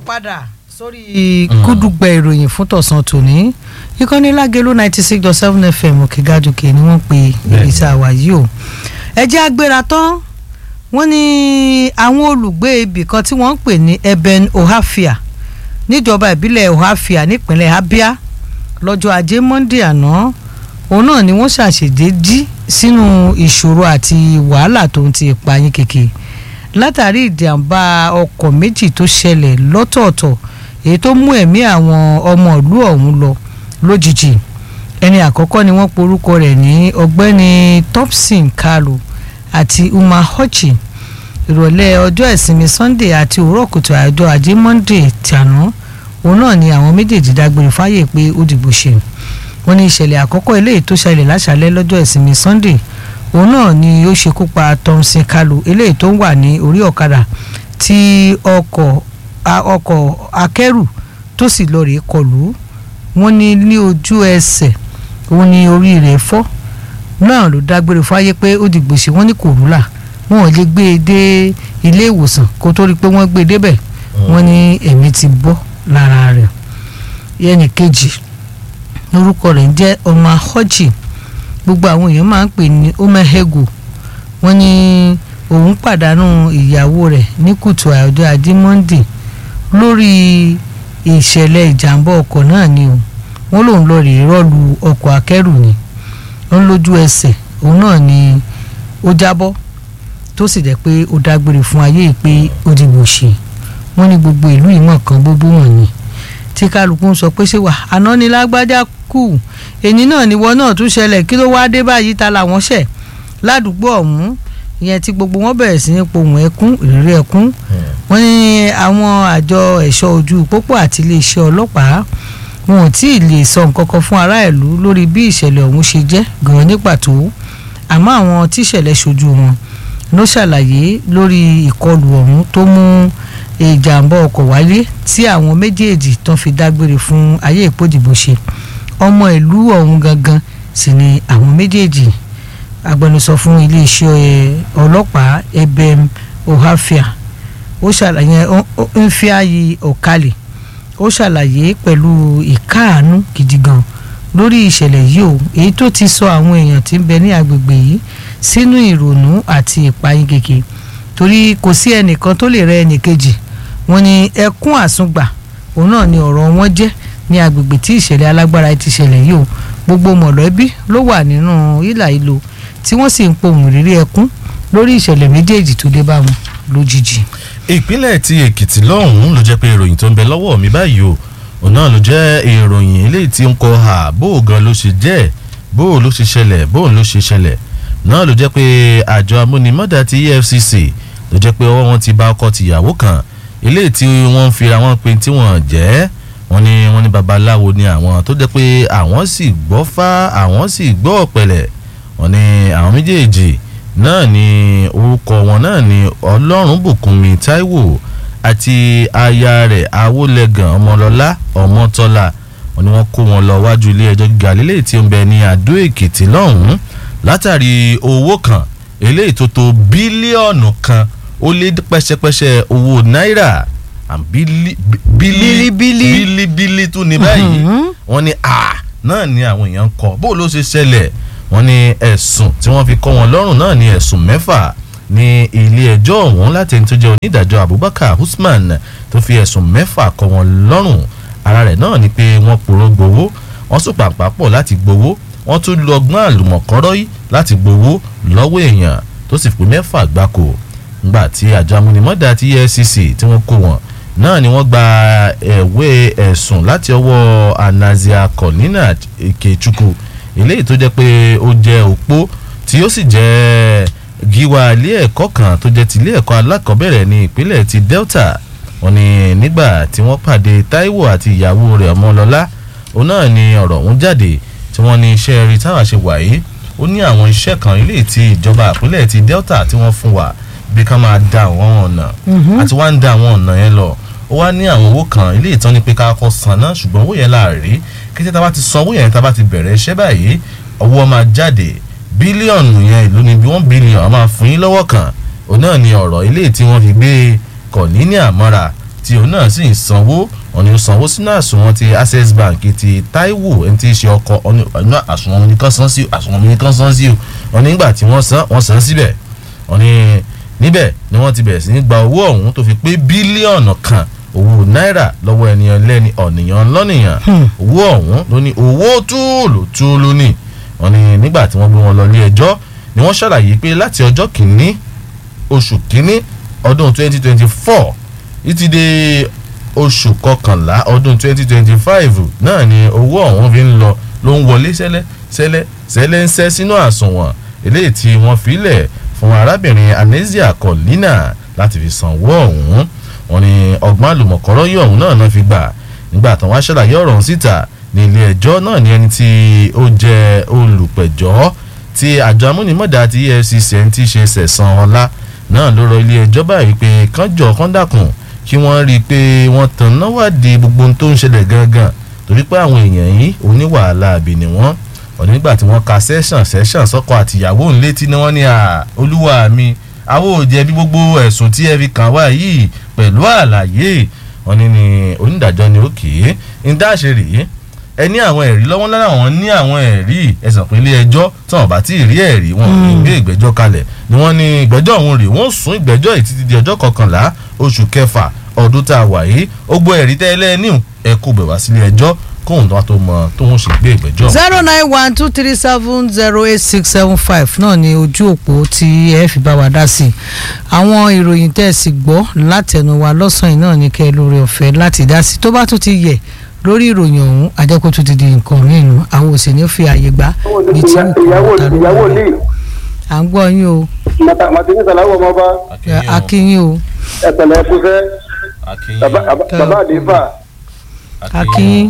padà sórí kúdùgbẹ ìròyìn fún tọ̀sán tòní ìkànnì lágẹ̀lú ninety six dot seven fm òkègájòkè ni wọ́n pe ìrìnsà àwà yìí o ẹ jẹ́ agbéra tán wọ́n ní àwọn olùgbé ibì kan tí wọ́n ń pè ní eben ohafia níjọba ìbílẹ̀ ohafia nípínlẹ̀ abia lọ́jọ́ ajé monde àná òun náà ni wọ́n ṣàṣèdé jí sínú ìṣòro àti wàhálà tó ń ti ìpayín kékeré látàrí ìjàmbá ọkọ̀ méjì tó ṣẹlẹ̀ lọ́tọ̀ọ̀tọ̀ èyí tó mú ẹ̀mí àwọn ọmọ ìlú ọ̀hún lọ lójijì ẹni àkọ́kọ́ ni wọ́n porúkọ rẹ̀ ní ọ̀gbẹ́ni Thompson Kalu àti Umar Hochi ìrọ̀lẹ́ ọjọ́ ìsinmi Sunday àti òwúrọ̀ kùtù àjọ ajé Monday tàná òun náà ni àwọn méjèèjì dágbére fáyè pé ó dìbò ṣe wọ́n ní ìṣẹ̀lẹ̀ àkọ́kọ́ eléyìí tó ṣẹlẹ̀ láṣálẹ́ lọ́jọ́ ìsinmi Sunday òun náà ni ó ṣekú pa Thompson Kalu eléyìí tó ń wà ní orí ọ̀kadà tí ọkọ̀ ọkọ̀ akẹ́rù tó sì lọ rèé kọlù wọ́n ní ní ojú ẹsẹ̀ òun ni orí rẹ̀ fọ́ náà ló dágbére fáyé pé ó dìgbò ṣe wọ́n ní kòrúlà wọn ò lè gbé e dé ilé ìwòsàn kó tó rí i pé wọ́n gbé e débẹ̀ wọ́n ní ẹ̀mí ti bọ́ lára rẹ̀ yẹnì kejì lórúkọ rẹ̀ ń jẹ́ ọmọ họ́jì gbogbo àwọn èèyàn máa ń pè ní omehego wọ́n ní òun pàdánù ìyàwó rẹ̀ ní kùtù àjọ ajé monde lórí ìṣẹ̀lẹ̀ ìjàmbá ọkọ̀ náà ni o wọ́n lòun lọ rèé rọ́ọ̀lù ọkọ̀ akẹ́rù ni wọ́n lójú ẹsẹ̀ òun náà ni ó jábọ́ tó sì jẹ́ pé ó dágbére fún ayé pé ó dìbò ṣe wọ́n ní gbogbo ìlú ìmọ̀ kan gbogbo wọn ni tí kálukú ń sọ pé ṣé wà àná ni lágbájá kù èyí náà ni wọn náà tún ṣẹlẹ̀ kí ló wáá dé báyìí ta làwọn ṣẹ̀ ládùúgbò ọ̀hún ìyẹn tí gbogbo wọn bẹ̀rẹ̀ sí ní pohùn ẹkún ìrírí ẹkún wọ́n ní àwọn àjọ ẹ̀ṣọ́ ojú pópó àti iléeṣẹ́ ọlọ́pàá wọn ò tí ì lè sọ nǹkan kan fún ará ìlú lórí bí ìṣẹ̀lẹ̀ ọ̀hún ṣe jẹ́ gan-an ní pàtó àmọ́ àwọn tí ìṣẹ̀lẹ̀ ṣojú wọn ló ṣàlàyé lórí ìkọlù ọ̀hún tó mú ìjàmbá ọkọ̀ wáyé tí àwọn méjèèjì tán fi dágbére fún ayé ìpòdìbò ṣe ọmọ ìlú ọ̀hún gangan sì ni àwọn méjèèjì agbẹnusọ fún iléeṣẹ́ ọlọ́pàá ebem ohafia ó ṣàlàyé nfiayi ọ̀kalẹ̀ ó ṣàlàyé pẹ̀lú ìkáàánú gidi gan lórí ìṣẹ̀lẹ̀ yìí o èyí tó ti sọ àwọn èèyàn tí ń bẹ ní agbègbè yìí sínú ìrònú àti ìpayín keke torí kò sí ẹnìkan tó lè rẹ ẹnìkejì wọ́n ní ẹkún àsùngbà òun náà ni ọ̀rọ̀ wọn jẹ́ ní agbègbè tí ìṣẹ̀lẹ̀ alágbára ti ṣẹlẹ̀ yìí o gbogbo mọ̀lẹ́bí ló wà nínú ìlà ìlò tí wọ́n sì ń pohùn rírí ẹkún lórí ìṣẹ̀lẹ̀ méjèèjì tó dé bá wọn lójijì. ìpínlẹ̀ ti èkìtì lọ́hùn-ún ló jẹ́ pé ìròyìn tó ń bẹ lọ́wọ́ mi báyìí o òun náà ló jẹ́ ìròyìn eléyìí tí ń kọ ha bó o gan ló ṣe jẹ́ bó o ló ṣe ṣẹlẹ̀ bó o ló ṣe ṣẹlẹ̀ náà ló jẹ́ pé àjọ amúnimọ́dà ti EFCC ló jẹ́ pé ọwọ́ wọn ti bá ọkọ tìyàwó kan eléyìí tí wọ́n ń fira wọn pé tí wọ́n jẹ́ wọ́n ní wọ́n ní babaláwo ni àwọn tó jẹ́ pé àwọn sì gbọ́ fá àwọn sì gbọ́ ọ̀pẹ̀lẹ̀ wọ́n ní àwọn méjèèjì náà ni orúkọ wọn náà ni ọlọ́run bùkúnmi táíwò àti aya rẹ̀ awólẹ́gàn ọmọlọ́lá ọmọtọ́lá wọ́n ní wọ́n kó wọn lọ wájú ilé ẹjọ́ gíga lélẹ́yìí tí ó ń bẹ ní àdó èkìtì lọ́hùn-ún látàrí owó kan eléyìí tó tó bílíọ̀nù kan ó lé pẹ́sẹ́pẹ́sẹ́ owó náírà bílíbílí bílí tún ní báyìí wọ́n ní a náà ni àwọn èèyàn ń kọ bó ló ṣe ṣẹlẹ̀ wọ́n ní ẹ̀sùn tí wọ́n fi kọ́ wọn lọ́rùn náà ní ẹ̀sùn mẹ́fà ní ilé ẹjọ́ ọ̀hún láti ẹni tó jẹ́ onídàájọ́ Abubakar Usman tó fi ẹ̀sùn mẹ́fà kọ́ wọn lọ́rùn ara rẹ̀ náà ni pé wọ́n poró gbowó wọ́n sùn pàpà pọ̀ láti gbowó wọ́n tún lọ ọgbọ́n àlùmọ̀kọ́rọ́ yìí láti gbowó lọ́wọ́ èèyàn tó sì pé mẹ́fà gbáko ngbà tí àjọ amúnimọ́dà ti EFCC tí wọ́n kó wọn náà ni wọ́n gba ẹ̀wé ẹ̀sùn láti ọwọ́ Anazia Cornina Ikechukwu eléyìí tó jẹ́ pé ó jẹ́ òpó tí ó sì jẹ́ gíwá ilé ẹ̀kọ́ kan tó jẹ́ ti ilé ẹ̀kọ́ alákọ̀ọ́bẹ̀rẹ̀ ní ìpínlẹ̀ ti Delta wọ́n ní nígbà tí wọ́n pàdé Táíwò àti ìyàwó rẹ̀ Ọmọlọ́lá òun náà ni ọ̀rọ̀ ọ̀hún jáde tí wọ́n ní iṣẹ́ rí táwa ṣe wà yìí ó ní àwọn iṣẹ́ kan ilé tí ìjọba ìpínlẹ̀ ti Delta tí wọ́n fún wa bí ká máa da àwọn ọ̀nà àti wá ń da àwọn ọ̀nà yẹn lọ ó wá ní àwọn owó kan ilé ìtọ́ni pé ká kọ́ san náà ṣùgbọ́n owó yẹn láàrí kí tá a bá ti san owó yẹn tá a bá ti bẹ̀rẹ̀ iṣẹ́ báyìí owó máa jáde bílíọ̀nù yẹn ìlú ni bí wọ́n bílíọ̀nù máa fún yín lọ́wọ́ kan òun náà ni ọ̀rọ̀ ilé tí wọ́n fi gbé kọ̀ ní ní àmọ́ra tí òun náà sì ń sanwó òun ni ó sanwó sínú àsùnwọ̀n ti access bank ti taiwo ẹni tí í ṣe ọkọ ọ̀nà àsùnwọ̀n mi nìkan san sí àsùnwọ̀n mi nìkan san sí o òun nígbà tí wọ́n san wọ́n san síbẹ̀ òun ni níbẹ̀ ni wọ́n ti bẹ̀rẹ̀ sí ní gba owó ọ̀hún tó fi pé bílíọ̀nù kan owó náírà lọ́wọ́ ènìyàn lẹ́ni ọ̀nìyàn lọ́nìyàn owó ọ̀hún ló ní owó túùlù túùlù ni wọ́n ní nígbà tí wọ́n gbé wọn lọ ilé ẹjọ́ ni wọ́n ṣàlàyé pé láti ọjọ́ kìíní oṣù kìíní ọdún 2024 títí dé oṣù kọkànlá ọdún 2025 náà ni owó ọ̀hún fi ń lọ ló ń wọlé sẹ́lẹ̀ sẹ́lẹ̀ sẹ́lẹ̀ ń sẹ́ sínú àsùnwọ̀n eléyìí tí wọ́n filẹ̀ fún arábìnrin Anezia Collina láti fi sanwó ọ̀hún wọ́n ní ọgbọ́n àlùmọ̀kọ́rọ́ yìí ọ̀hún náà náà fi gbà nígbà tán wá ṣàlàyé ọ̀rọ̀ ọ̀hún síta ní ilé ẹjọ́ náà ní ẹni tí ó jẹ́ olùpẹ̀jọ́ tí àjọ amúnimọ̀dá ti EFCC ẹni tí í ṣe sẹ̀sán ọlá náà ló rọ ilé ẹjọ́ báyìí pé kánjọ kán dákun kí wọ́n rí i pé wọ́n tàn náà wádìí gbogbo ohun tó ń ṣẹlẹ̀ gangan torí pé àwọn èèyàn yìí oníwàhálà àbí ni wọ́n ọ̀nà nígbà tí wọ́n ka sẹ́sàn sẹ́sàn sọ́kọ àtìyàwó ńlétí ni wọ́n ní olúwa mi àwọn ò jẹ̀bi gbogbo ẹ̀sùn tí ẹ fi kàn wá yìí pẹ̀lú àlàyé wọ́n ní ní onídàájọ́ ni òkè ń dáṣe rèé ẹ ní àwọn ẹ̀rí lọ́wọ́ lára wọn ní àwọn ẹ̀rí ẹ̀sàn pé ilé ẹjọ́ tí wọ́n bá tí ì rí ẹ̀rí wọn ò ní gbé ìgbẹ́jọ́ kalẹ̀ ni wọ́n ní ìgbẹ́jọ́ ọ̀hún rèé wọ́n sún ìgbẹ́jọ́ yìí títí di ọjọ́ kọkànlá oṣù kẹfà ọdún tá a wà yìí ó gbọ́ ẹ̀rí tẹ́lẹ̀ ní ẹ kó bẹ̀ wá sílé ẹjọ́ kóhun tó wá tó mọ tóun ṣe gbé ìgbẹ́jọ́. zero nine one two three seven zero eight six seven five náà ni ojú òpó tí ẹ fi bá wa dá sí i àwọn ìròyìn tẹ́ ẹ sì gbọ́ látẹnu wa lọ́sàn-án náà ní kẹ́ ẹ lórí ọ̀fẹ́ láti dá sí i tó bá tún ti yẹ lórí ìròyìn ọ̀hún àjẹkù tún ti di nǹkan mìíràn àwọn òsì ní fi àyè gbá bíi tí ìyàwó ìyàwó lè à ń gbọ́ yín o màtí sàláwọ̀ ọmọ bá akínyìn o ẹ̀pẹ̀lẹ̀ ẹ̀fúnfẹ́ bàbá àdéfà. akínyìn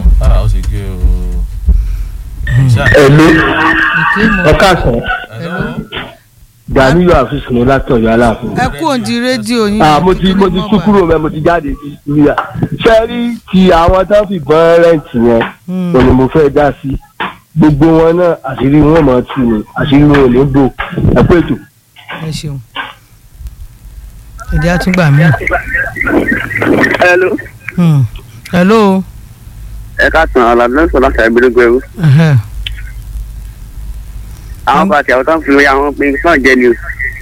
ẹ̀lú ìkéèmọ̀ ọ̀ká àsán ẹ̀lú Gàmíyọ̀ àfisùn ní látọ̀yọ̀ aláàfin. ẹ kú òǹdí rédíò yín Ah, mo ti mo ti tún kúrò mẹ́ mo ti jáde sí ìyá. ṣé rí ti àwọn tó fi bọ́n rẹ́ǹtì yẹn Hmm. òní mo fẹ́ dá sí. gbogbo wọn náà àṣírí wọn mọ̀ tù ní àṣírí wọn ò ní bò ẹ pé ètò. ẹ ṣeun èdè àtúgbà mi. hello Hmm. hello. ẹ ká tàn án làbẹ́ sọ láti àgbélógún ẹrú. ẹhẹ́. àwọn bá ti àwọn tó ń fi àwọn pin náà jẹ ni o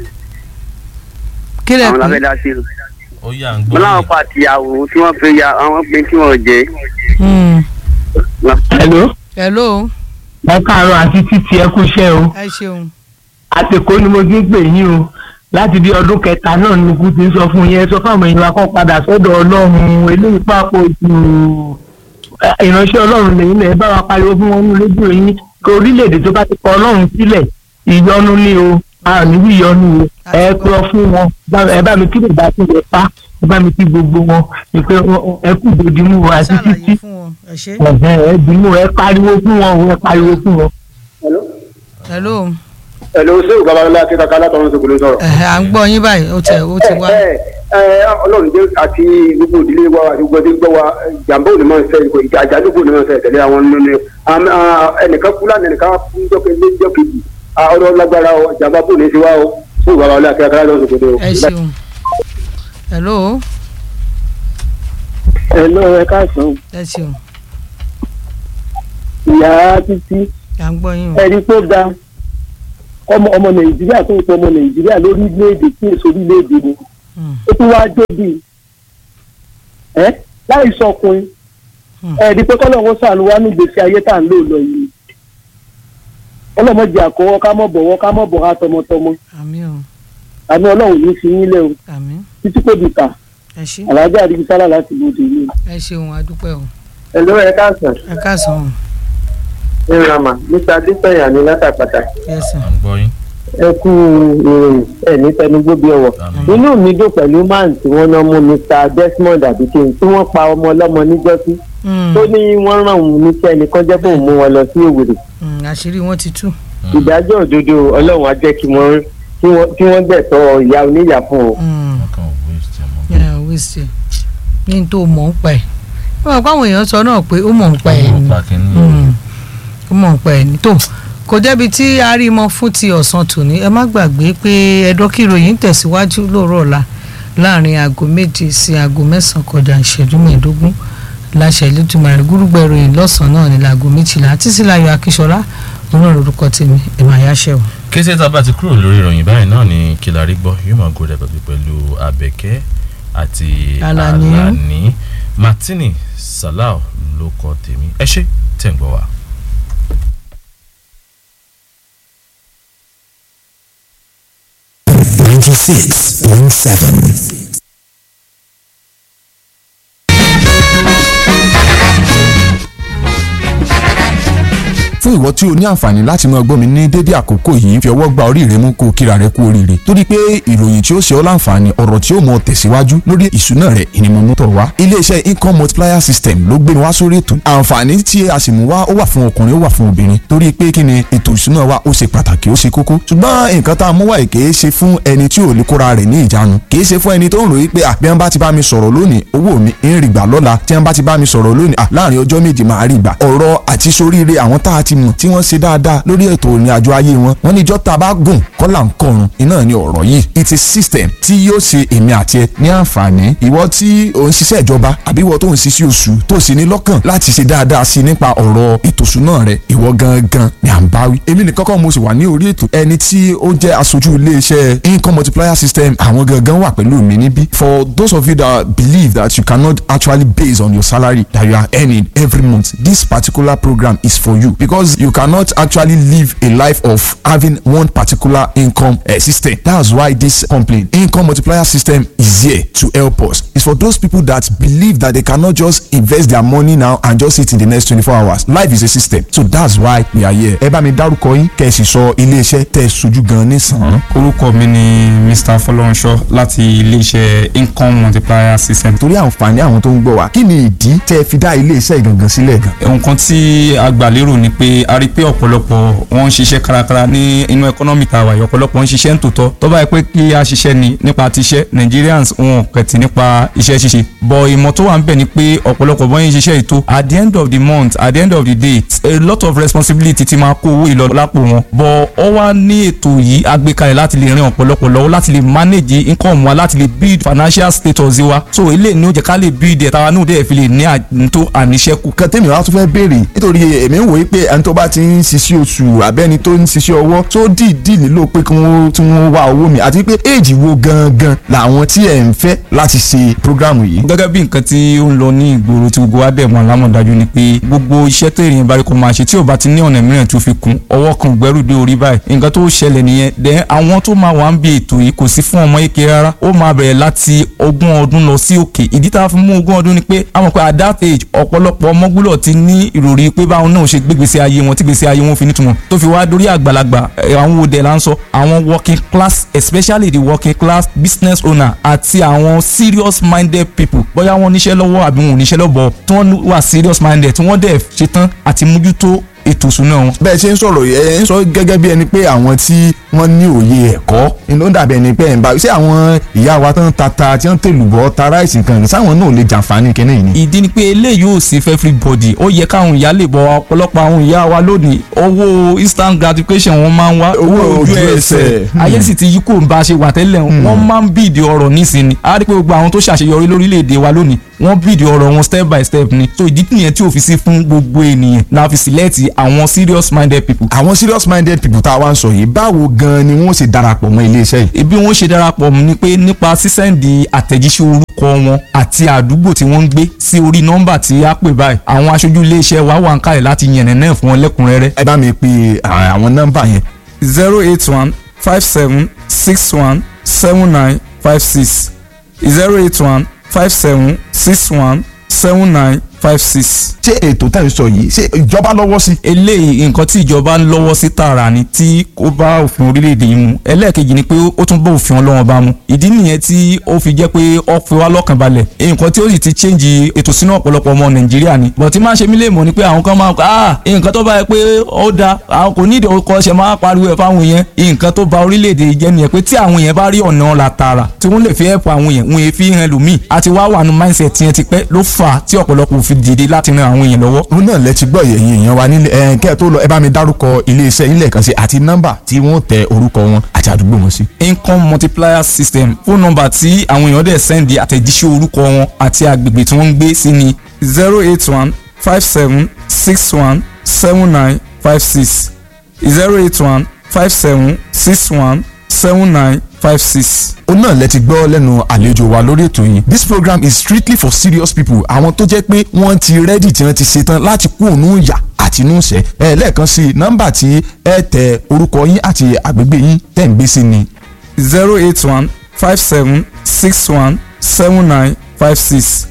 kí lẹ àwọn pé lábẹ́ dá sí o. ó yà ń mo gbọ́ láwọn pa àtìyàwó tí wọ́n fi ya àwọn pin tí wọ́n jẹ. Hmm. hello hello ẹ káàárọ̀ àti títí ẹ kú iṣẹ́ o ẹ ṣeun àtẹ̀kọ́ ni mo ti ń pè yín o láti bí ọdún kẹta náà ni kú ti ń sọ fún yín ẹ sọ fáwọn èèyàn akọ́ padà sọ́dọ̀ ọlọ́run eléyìí pàpọ̀ jù ìránṣẹ́ ọlọ́run lẹ́yìn lẹ́yìn bá wa pariwo fún wọn ní rédíò yín kí orílẹ̀-èdè tó bá ti kọ ọlọ́run sílẹ̀ ìyọnu ni o a ò ní bí ìyọnu o ẹ pọ fún wọn bá- ẹ bá mi kí bàbá tí wọ́n pa ẹ bá mi kí gbogbo wọn ìpè ẹ kú dòdìmú wa àti títí ṣàlàyé fún wọn ẹ ṣe. ẹ̀hẹ́ ẹ dìímú ẹ pariwo fún wọn o ẹ pariwo fún wọn. hello hello ṣé o babalọla akẹ́kọ̀ọ́ ká látọ̀run ṣògbóló sọ̀rọ̀. ẹhẹ́ à ń gbọ́ yín báyìí ó ti ó ti wá. ẹ ẹ ọlọ́run jẹ́ àti gbogbo ìdílé wa àti gbogbo ẹbí gbọ́ wa jàǹbá ò ní máa ń ṣe ìkọ̀ ìjà àjálù kò ní máa ń ṣe ìtẹ̀lé àwọn nínú ẹnìkan kú lánàá ẹnìkan kú jọ́kẹ́ lé jọ́kejì ọ̀rọ̀ lágbára o jàǹbá kò ní í ṣe wá o ṣé o babalọla akẹ́kọ̀ọ́ ká látọ̀run ṣògbóló. ẹ ṣeun. hello ẹ lọ ẹ káàsán ẹ ṣeun ìyá títí à ń gbọ́ yín o. ẹni tó da ọmọ ọmọ nàìjíríà tó ń sọ ọmọ nàìjíríà lórílẹ̀‐èdè tí èso orílẹ̀‐èdè ni Hmm. ó tún wáá jóbi ẹ láì sọkùnrin Hmm. ẹ̀ẹ́dì pé kọ́lọ́hún sànù wá ní gbèsè ayé tá à ń lò lọ yìí ọlọ́mọdé àkọ́wọ́ ká mọ̀ bọ̀wọ́ ká mọ̀ bọ̀ ha tọmọtọmọ àmín o àmì ọlọ́run ní fi yín lẹ́ o àmín títí kò dìtà ẹ ṣe àlàájá àdìgbò sálà láti lòdì ìlú. ẹ ṣeun adúpẹ́ o ẹ ló ẹ káàsán ẹ káàsán o ẹ rama mr adesanya ní látàpàtà yes sir. à ń gbọ́ yín ẹ kú ìròyìn ẹ ní tẹnugbó bí ọwọ́ àmín. inú mi dùn pẹ̀lú man tí wọ́n náà mú mr desmond abikin tí wọ́n pa ọmọ ọlọ́mọ níjọ́sí Hmm. tó ní wọ́n ràn òun níṣẹ́ nìkan jẹ́ bóun mú wọn lọ sí òwúrò Hmm, àṣírí wọn ti tú. ìdájọ́ òdodo ọlọ́run á jẹ́ kí wọ́n kí wọ́n- kí wọ́n gbẹ̀tọ́ ìyá oníyà fún o. Hmm. wọn kàn wé ṣe mọ́. ẹ wíṣẹ ní n tó mọ̀ ń pa ẹ̀ wọ́n kọ́ àwọn èèyàn sọ náà pé ó mọ̀ ń pa ẹ̀ ọmọ ni pa kínní Hmm. ó mọ̀ ń pa ẹ̀ ni tó kò jẹ́bi tí a rí mọ́ fún ti ọ̀sán tòní ẹ má gbàgbé pé ẹ̀dọ́kìròyìn tẹ̀síwájú lóòrọ̀ ọ̀la láàrin aago méje sí aago mẹ́sàn-án kọjá ìṣẹ́jú mẹ́ẹ̀ẹ́dógún láṣẹ ìlútùmọ̀rẹ́ gúrúgbẹ̀ ìròyìn lọ́sàn-án náà ní láago méjìlá títí láyọ̀ akíṣọlá òun náà lórúkọ tèmi ẹ̀mọ̀ àyáṣẹ́ o. kété tá a bá ti kúrò lórí ìròyìn báyìí náà ni kìlárí gbọ́ yóò máa gòrè pẹ̀lú pẹ̀lú abẹ́kẹ́ àti Alani. alani martini salau ló kọ tèmi ẹ ṣé tẹ̀ ń gbọ́ wa. ninety-six point seven. fún ìwọ tí o ní àǹfààní láti máa gbọ́ mi ní dédé àkókò yìí fi ọwọ́ gba orí rẹ mú kó o kíra rẹ kú oríire torí pé ìròyìn tí ó ṣe ọ́ láǹfààní ọ̀rọ̀ tí ó mọ tẹ̀síwájú lórí ìṣúná rẹ ìnimọ̀mú tọ̀ wá iléeṣẹ́ income multiplier system ló gbé mi wá sórí ètò àǹfààní tí a sì mú wá ó wà fún ọkùnrin ó wà fún obìnrin torí pé kí ni ètò ìṣúná wa ó ṣe pàtàkì ó ṣe kókó ṣùgbọ́n nǹkan tá a mú wá yìí kìí ṣe fún ẹni tí ò lè kóra rẹ̀ ní ìjánu kìí ṣe fún ẹni tó ń ròyìn pé à bí wọ́n bá ti bá mi sọ̀rọ̀ lónìí owó mi ń rí gbà lọ́la tí wọ́n bá ti bá mi sọ̀rọ̀ lónìí à láàrin ọjọ́ méje máa rí gbà ọ̀rọ̀ àti soríire àwọn tá a ti mọ̀ tí wọ́n ṣe dáadáa lórí ètò ìrìn àjò ayé wọn wọ́n ní ìjọ́ tá a bá gùn kọ́là ń kọrun iná ni ọ̀rọ̀ yìí it's a system tí yóò ṣe èmi àti ẹ ní àǹfààní ìwọ tí ò ń ṣiṣẹ́ ìjọba àbí ìwọ tó ń ṣiṣẹ́ oṣù tó sì ní lọ́kàn láti ṣe dáadáa sí i nípa ọ̀rọ̀ ètò ìṣúná rẹ ìwọ gangan ni à ń bá wí èmi nìkan kọ́ mo sì wà ní orí ètò ẹni tí ó jẹ́ aṣojú iléeṣẹ́ income multiplier system àwọn gangan wà pẹ̀lú mi níbí for those of you that believe that you cannot actually base on your salary that you are earning every month this particular program is for you because you cannot actually live a life of having one particular income uh, system that's why this complaint income multiplier system is here to help us it's for those people that believe that they cannot just invest their money now and just sit in the next twenty-four hours life is a system so that's why we are here ẹ bá mi dárúkọ yín kẹ́ ẹ sì sọ iléeṣẹ́ tẹ́ ẹ sojú gan nísàn-án. orúkọ mi ni mr fọlọ́runṣọ́ láti iléeṣẹ́ income multiplier system. torí àǹfààní àwọn tó ń gbọ́ wa kí ni ìdí tẹ́ ẹ fi dá iléeṣẹ́ ìgangan sílẹ̀ gan. nǹkan tí a gbà lérò ni pé a rí i pé ọ̀pọ̀lọpọ̀ wọ́n ń ṣiṣẹ́ kárakára ní inú ẹkọ́nọ́mì tá a wà yìí ọ̀pọ̀lọpọ̀ ń ṣiṣẹ́ ń tòótọ́ tó bá yẹ pé kí a ṣiṣẹ́ ni nípa tiṣẹ́ Nigerians wọn kẹ̀tì nípa iṣẹ́ ṣíṣe bọ̀ ìmọ̀ tó wà ń bẹ̀ ni pé ọ̀pọ̀lọpọ̀ bọ́ yín ṣiṣẹ́ ètò at the end of the month at the end of the day a lot of responsibility ti máa kó owó ìlọ lápò wọn bọ̀ ọ wá ní ètò yìí agbékalẹ̀ láti lè ran ọ̀pọ̀lọpọ̀ lọ́wọ́ láti lè manage income wa láti lè build financial status wa so eléyìí ni ó jẹ́ ká lè build ẹ̀ táwa náà dẹ̀ fi lè ní àtúntò àníṣẹ́kù kan tèmi wá tún fẹ́ béèrè nítorí èmi ń wòye pé ẹni tó bá ti ń ṣiṣẹ́ oṣù àbẹ́ni tó ń ṣiṣẹ́ ọwọ́ tó dìídì nílò pé kí wọ́n tí wọ́n wá owó mi àti pé éèjì wo gangan làwọn tí ẹ̀ ń fẹ́ láti ṣe prógrámù yìí. gẹ́gẹ́ bí nǹkan tí ó ń lọ ní ìgboro tí gbogbo wa dẹ̀ mọ̀ lámọ̀dájú ni pé gbogbo iṣẹ́ tó èèyàn bá rí kó máa ṣe tí ò bá ti ní ọ̀nà mìíràn tó fi kún ọwọ́ kan gbẹ́rù dé orí báyìí nǹkan tó ṣẹlẹ̀ nìyẹn dẹ̀ àwọn tó máa wà ń bi ètò yìí kò sí fún ọmọ eke rárá ó máa bẹ̀rẹ̀ láti ogún ọdún lọ sí òkè ìdí tá a fi mú ogún ọdún ni pé a mọ̀ pé at that age ọ̀pọ̀lọpọ̀ ọmọ gbúdọ̀ ti ní ìròrí pé báwọn náà ṣe gbégbèsè ayé wọn tí gbèsè ayé wọn fi nítumọ̀ tó fi wá dórí àgbàlagbà ẹ̀, àwọn wo dẹ̀ là ń sọ àwọn working class especially the working class business owner àti àwọn serious minded people bóyá wọ́n níṣẹ́ lọ́wọ́ àbí wọn ò níṣẹ́ lọ́bọ̀ tí wọ́n wà serious minded tí wọ́n dẹ̀ ṣetán àti mójútó ètò ìṣúná wọn. bẹ́ẹ̀ ṣe ń sọ̀rọ̀ yìí ẹ ń sọ gẹ́gẹ́ bí ẹni pé àwọn tí wọ́n ní òye ẹ̀kọ́ ni ló ń dàbí ẹni pé ẹ̀ ń bá ṣé àwọn ìyá wa tó ń ta ta tí wọ́n ń tèlùbọ́ ta ráìsì kan sáwọn náà lè jàǹfààní kínní yìí ni. ìdí ni pé eléyìí ò sí fẹ́ everybody ó yẹ káwọn ìyá lè bọ ọ̀pọ̀lọpọ̀ àwọn ìyá wa lónìí owó instant gratification wọn máa ń wá Owó ojú ẹsẹ̀. ayé sì ti yí kò ń bá a ṣe wà tẹ́lẹ̀ wọ́n máa ń bìdì ọ̀rọ̀ nísìnyí a rí pé gbogbo àwọn tó ṣàṣeyọrí lórílẹ̀‐èdè wa lónìí wọ́n bìdì ọ̀rọ̀ wọn step by step ni so ìdí nìyẹn tí ò fi sí fún gbogbo ènìyàn la fi sílẹ̀tì àwọn serious minded people àwọn serious minded people tá a wá ń sọ yìí báwo gan ni wọ́n ṣe darapọ̀ mọ́ iléeṣẹ́ yìí. bí wọ́n ṣe darapọ̀ mọ́ ni pé nípa sísẹ́ǹdì àtẹ̀jíṣẹ́ orúkọ wọn àti àdúgbò tí wọ́n ń gbé sí orí nọ́mbà tí a pè báyìí àwọn aṣojú iléeṣẹ́ wa wà ń kalẹ̀ láti yànnà náà fún wọn lẹ́kùnrẹ́rẹ́. ẹ bá mi pe à, àwọn nọ́mbà yẹn. zero eight one five seven six one seven nine five six zero eight one five seven six one seven nine five six. ṣé ètò tẹ̀ ń sọ yìí ṣé ìjọba lọ́wọ́ sí. eléyìí nǹkan tí ìjọba ń lọ́wọ́ sí tààrà ni tí ó bá òfin orílẹ̀-èdè yìí mu ẹlẹ́ẹ̀kejì ni pé ó tún bá òfin ọlọ́wọ́n bá mu ìdí nìyẹn tí ó fi jẹ́ pé ó fi wá lọ́kàn balẹ̀ nǹkan tí ó sì ti change ètò sínú ọ̀pọ̀lọpọ̀ ọmọ nàìjíríà ni bọ̀ tí máa ṣe mí lè mọ̀ ni pé àwọn kan máa kọ́ ah nǹkan tó bá yẹ pé ó da àwọn kò nídìí ọkọ̀ ṣe máa pariwo ẹ̀ fáwọn èèyàn nǹkan tó ba orílẹ̀-èdè yìí jẹ́ nìyẹn pé tí àwọn èèyàn bá rí ọ̀nà ọ̀la tààrà tí wọ́n lè fi help àwọn èèyàn wọn èèyàn fi hàn lòmíì àti wá wà nù mindset yẹn ti pẹ́ ló fà á tí ọ̀pọ̀lọpọ̀ òfin fi dìde láti ran àwọn èèyàn lọ́wọ́. òun náà lẹ ti gbọ́ ẹ̀yin èèyàn wa nílé ẹ̀ kẹ́ ẹ̀ tó lọ ẹ bá mi dárúkọ iléeṣẹ́ yín lẹ́ẹ̀kan sí àti nọ́mbà tí wọ́n tẹ orúkọ wọn àti àdúgbò wọn sí. income multiplier system fóònù nọ́mbà tí àwọn èèyàn dẹ̀ sẹ́ndì àtẹ̀jíṣẹ́ orúkọ wọn àti agbègbè tí wọ́n ń gbé sí ni zero eight one five seven six one seven nine five six zero eight one five seven six one seven nine five six. òun náà lẹ ti gbọ́ lẹ́nu àlejò wa lórí ètò yìí this program is strictly for serious people àwọn tó jẹ́ pé wọ́n ti rẹ́dì tí wọ́n ti ṣetán láti kú òun yà àti inú ìṣẹ́ ẹ lẹ́ẹ̀kan sí i nọ́mbà tí ẹ tẹ orúkọ yín àti àgbègbè yín tẹ̀ ń gbé sí ni zero eight one five seven six one seven nine five six